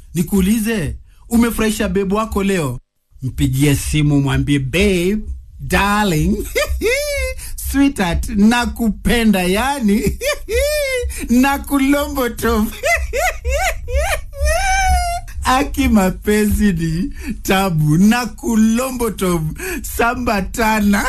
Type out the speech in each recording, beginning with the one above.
nikuulize, umefurahisha bebu wako leo? Mpigie simu mwambie babe, darling, sweetheart, nakupenda yani nakulombotom aki mapenzi ni tabu na kulombotom sambatana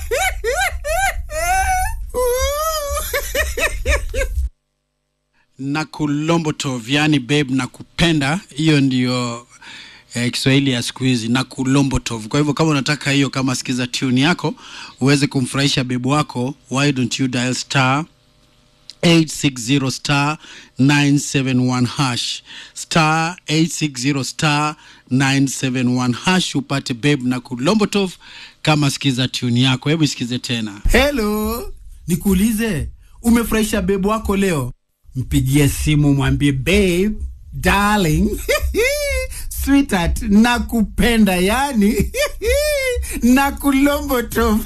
na kulombotov yani babe na kupenda hiyo ndiyo eh, kiswahili ya siku hizi na kulombotov kwa hivyo kama unataka hiyo kama sikiza tune yako uweze kumfurahisha bebu wako why don't you dial star 860 star 971 hash star 860 star 971 hash upate babe na kulombotov kama sikiza tune yako hebu isikize tena helo nikuulize umefurahisha bebu wako leo mpigie simu mwambie babe darling sweetheart nakupenda yani nakulombotom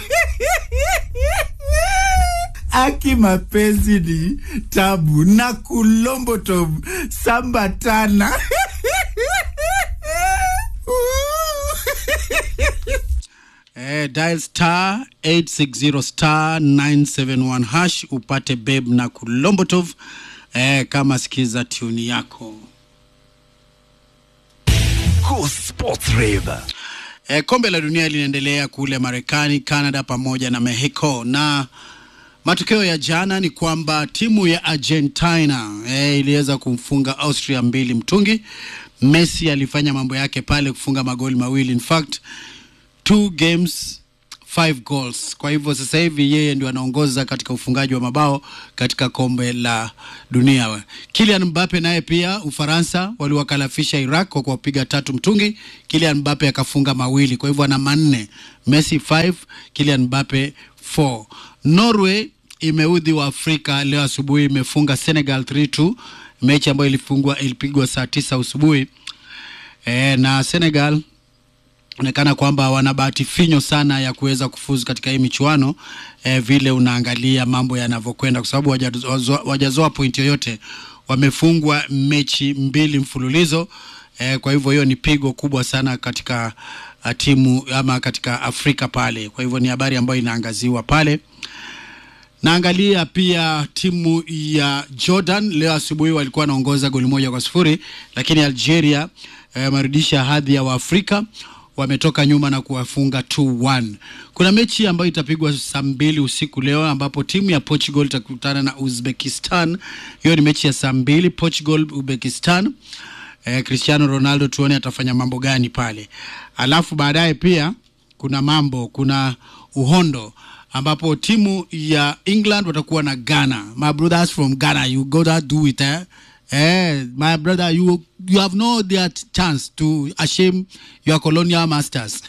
aki mapenzi ni tabu na kulombotom sambatana Eh, dial star 860 star 971 hash upate babe na kulombotov eh, kama sikiza tuni yako Go Sports Rave. eh, kombe la dunia linaendelea kule Marekani, Canada pamoja na Mexico na matokeo ya jana ni kwamba timu ya Argentina eh, iliweza kumfunga Austria mbili mtungi. Messi alifanya mambo yake pale kufunga magoli mawili, in fact two games five goals. Kwa hivyo sasa hivi yeye ndio anaongoza katika ufungaji wa mabao katika kombe la dunia. Kylian Mbappe naye pia Ufaransa waliwakalafisha Iraq kwa kuwapiga tatu mtungi. Kylian Mbappe akafunga mawili, kwa hivyo ana manne. Messi 5, Kylian Mbappe 4. Norway imeudhi wa Afrika leo asubuhi, imefunga Senegal 3-2, mechi ambayo ilifungwa ilipigwa saa tisa asubuhi e, na Senegal onekana kwamba wana bahati finyo sana ya kuweza kufuzu katika hii michuano eh, vile unaangalia mambo yanavyokwenda, kwa sababu wajazoa wajazoa pointi yoyote, wamefungwa mechi mbili mfululizo eh, kwa hivyo hiyo ni pigo kubwa sana katika uh, timu ama katika Afrika pale. Kwa hivyo ni habari ambayo inaangaziwa pale. Naangalia pia timu ya Jordan leo asubuhi walikuwa wanaongoza goli moja kwa sifuri, lakini Algeria wamerudisha eh, hadhi ya Waafrika wametoka nyuma na kuwafunga 2-1. Kuna mechi ambayo itapigwa saa mbili usiku leo ambapo timu ya Portugal itakutana na Uzbekistan. Hiyo ni mechi ya saa mbili, Portugal Uzbekistan. Eh, Cristiano Ronaldo tuone atafanya mambo gani pale. Alafu baadaye pia kuna mambo, kuna uhondo ambapo timu ya England watakuwa na Ghana. My brothers from Ghana, you gotta do it eh? Eh, my brother, you you have no that chance to ashame your colonial masters.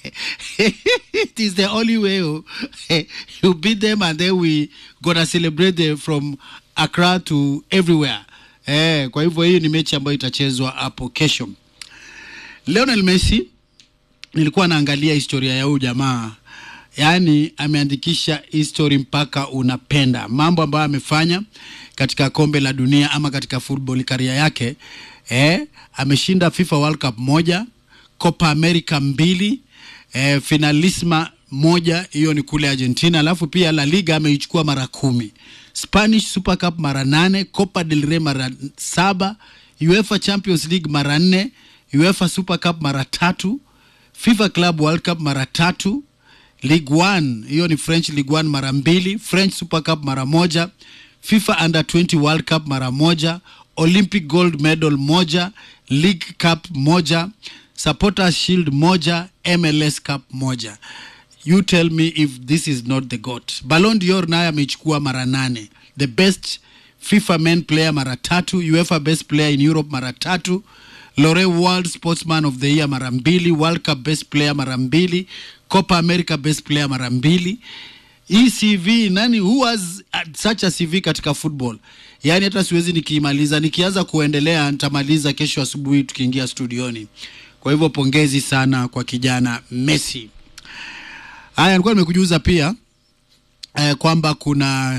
it is the only way oh. you beat them and then we gonna celebrate them from Accra to everywhere. Eh, kwa hivyo hii ni mechi ambayo itachezwa hapo kesho. Lionel Messi nilikuwa naangalia historia ya huyu jamaa yaani ameandikisha history mpaka unapenda mambo ambayo amefanya katika kombe la dunia ama katika football karia yake eh, ameshinda FIFA World Cup moja, Copa America mbili, eh, finalisma moja, hiyo ni kule Argentina. Alafu pia La Liga ameichukua mara kumi, Spanish Super Cup mara nane, Copa del Rey mara saba, UEFA Champions League mara nne, UEFA Super Cup mara tatu, FIFA Club World Cup mara tatu, Ligue 1 hiyo ni French Ligue 1 mara mbili, French Super Cup mara moja, FIFA Under 20 World Cup mara moja, Olympic Gold Medal moja, League Cup moja, Supporters Shield moja, MLS Cup moja. You tell me if this is not the GOAT. Ballon d'Or naye ameichukua mara nane. The best FIFA men player mara tatu, UEFA best player in Europe mara tatu, Lore World Sportsman of the Year mara mbili, World Cup best player mara mbili, Copa America best player mara mbili. Hii CV nani who has such a CV katika football? Yaani hata siwezi nikiimaliza, nikianza kuendelea nitamaliza kesho asubuhi tukiingia studioni. Kwa hivyo pongezi sana kwa kijana Messi. Haya, nilikuwa nimekujuza pia eh, kwamba kuna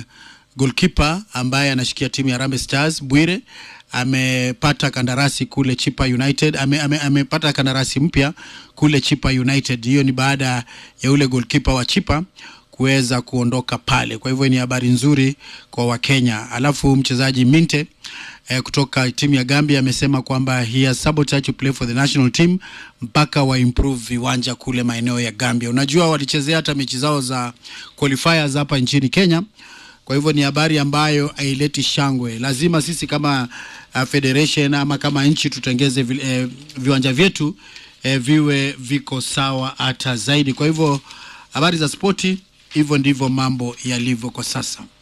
goalkeeper ambaye anashikia timu ya Harambee Stars Bwire amepata kandarasi kule Chipa United, ame, ame, amepata kandarasi mpya kule Chipa United. Hiyo ni baada ya ule goalkeeper wa Chipa kuweza kuondoka pale. Kwa hivyo ni habari nzuri kwa Wakenya. Alafu mchezaji Minte eh, kutoka timu ya Gambia amesema kwamba he has sabotaged to play for the national team mpaka wa improve viwanja kule maeneo ya Gambia. Unajua walichezea hata mechi zao za qualifiers hapa nchini Kenya. Kwa hivyo ni habari ambayo haileti shangwe. Lazima sisi kama uh, federation ama kama nchi tutengeze vi, eh, viwanja vyetu eh, viwe viko sawa hata zaidi. Kwa hivyo habari za spoti, hivyo ndivyo mambo yalivyo kwa sasa.